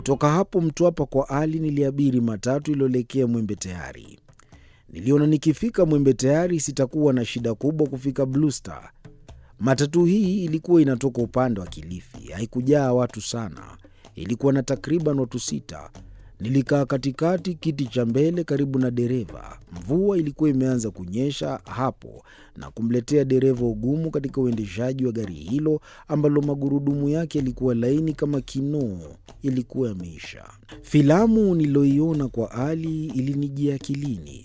Kutoka hapo Mtwapa kwa Ali niliabiri matatu iliyoelekea Mwembe Tayari. Niliona nikifika Mwembe Tayari sitakuwa na shida kubwa kufika Blue Star. Matatu hii ilikuwa inatoka upande wa Kilifi, haikujaa watu sana, ilikuwa na takriban watu sita. Nilikaa katikati, kiti cha mbele karibu na dereva. Mvua ilikuwa imeanza kunyesha hapo na kumletea dereva ugumu katika uendeshaji wa gari hilo ambalo magurudumu yake yalikuwa laini kama kinoo, yalikuwa yameisha. Filamu niliyoiona kwa Ali ilinijia akilini.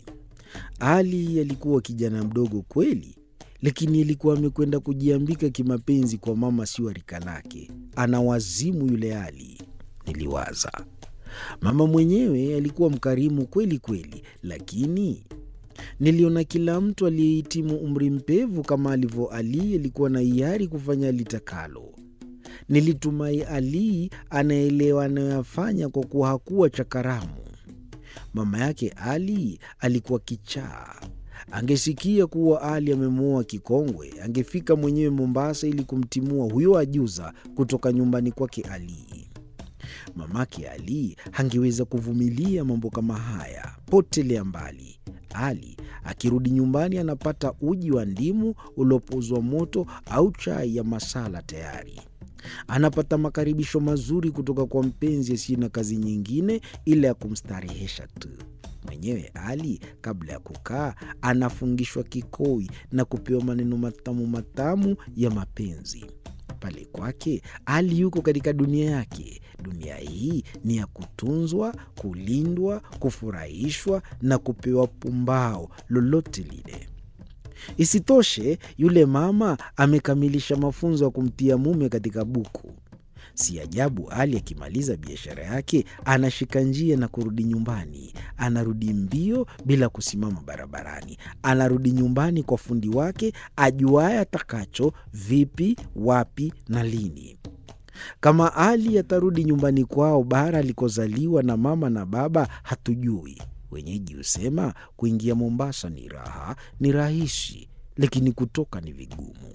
Ali alikuwa kijana mdogo kweli, lakini alikuwa amekwenda kujiambika kimapenzi kwa mama sio rika lake. Ana wazimu yule Ali, niliwaza. Mama mwenyewe alikuwa mkarimu kweli kweli, lakini niliona kila mtu aliyehitimu umri mpevu kama alivyo Ali alikuwa na hiari kufanya litakalo. Nilitumai Ali anaelewa anayoyafanya kwa kuwa hakuwa chakaramu. Mama yake Ali alikuwa kichaa. Angesikia kuwa Ali amemwoa kikongwe, angefika mwenyewe Mombasa ili kumtimua huyo ajuza kutoka nyumbani kwake Ali. Mamake Ali hangeweza kuvumilia mambo kama haya. Potelea mbali. Ali akirudi nyumbani anapata uji wa ndimu uliopozwa moto au chai ya masala tayari. Anapata makaribisho mazuri kutoka kwa mpenzi asiye na kazi nyingine ila ya kumstarehesha tu. Mwenyewe Ali kabla ya kukaa anafungishwa kikoi na kupewa maneno matamu matamu ya mapenzi. Pale kwake Ali yuko katika dunia yake. Dunia hii ni ya kutunzwa, kulindwa, kufurahishwa na kupewa pumbao lolote lile. Isitoshe, yule mama amekamilisha mafunzo ya kumtia mume katika buku. Si ajabu Ali akimaliza biashara yake anashika njia na kurudi nyumbani. Anarudi mbio bila kusimama barabarani. Anarudi nyumbani kwa fundi wake ajuaye atakacho, vipi, wapi na lini. Kama Ali atarudi nyumbani kwao bara alikozaliwa na mama na baba hatujui. Wenyeji husema kuingia Mombasa ni raha, ni rahisi, lakini kutoka ni vigumu.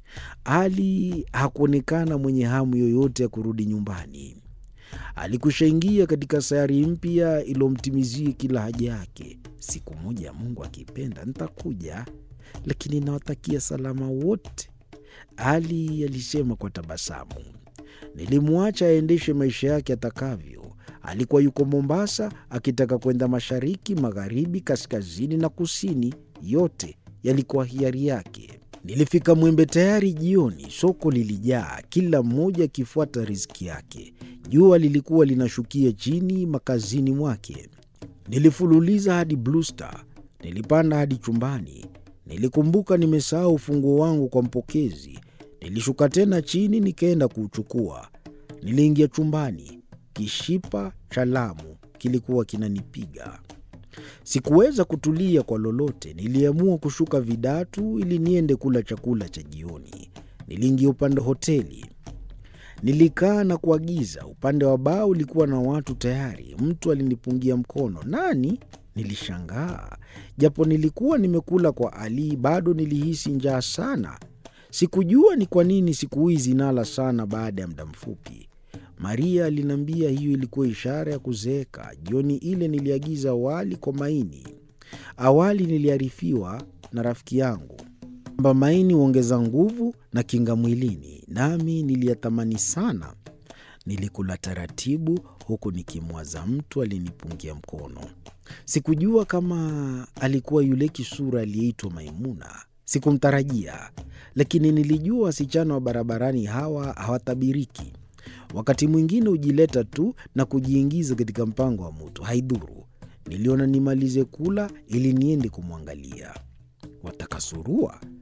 Ali hakuonekana mwenye hamu yoyote ya kurudi nyumbani. Alikushaingia katika sayari mpya iliyomtimizia kila haja yake. Siku moja, Mungu akipenda, nitakuja, lakini nawatakia salama wote, Ali alisema kwa tabasamu. Nilimwacha aendeshe maisha yake atakavyo. Alikuwa yuko Mombasa akitaka kwenda mashariki, magharibi, kaskazini na kusini, yote yalikuwa hiari yake. Nilifika Mwembe Tayari jioni. Soko lilijaa, kila mmoja akifuata riziki yake. Jua lilikuwa linashukia chini makazini mwake. Nilifululiza hadi Blue Star, nilipanda hadi chumbani. Nilikumbuka nimesahau ufunguo wangu kwa mpokezi. Nilishuka tena chini, nikaenda kuuchukua. Niliingia chumbani, kishipa cha Lamu kilikuwa kinanipiga. Sikuweza kutulia kwa lolote. Niliamua kushuka Vidatu ili niende kula chakula cha jioni. Niliingia upande wa hoteli, nilikaa na kuagiza. Upande wa baa ulikuwa na watu tayari. Mtu alinipungia mkono. Nani? Nilishangaa. Japo nilikuwa nimekula kwa Ali, bado nilihisi njaa sana. Sikujua ni kwa nini siku hizi nala sana baada ya muda mfupi. Maria aliniambia hiyo ilikuwa ishara ya kuzeeka. Jioni ile niliagiza wali kwa maini. Awali niliarifiwa na rafiki yangu kwamba maini huongeza nguvu na kinga mwilini, nami niliyatamani sana. Nilikula taratibu, huku nikimwaza mtu alinipungia mkono. Sikujua kama alikuwa yule kisura aliyeitwa Maimuna. Sikumtarajia, lakini nilijua wasichana wa barabarani hawa hawatabiriki. Wakati mwingine hujileta tu na kujiingiza katika mpango wa mtu, haidhuru. Niliona nimalize kula ili niende kumwangalia. Wataka surua?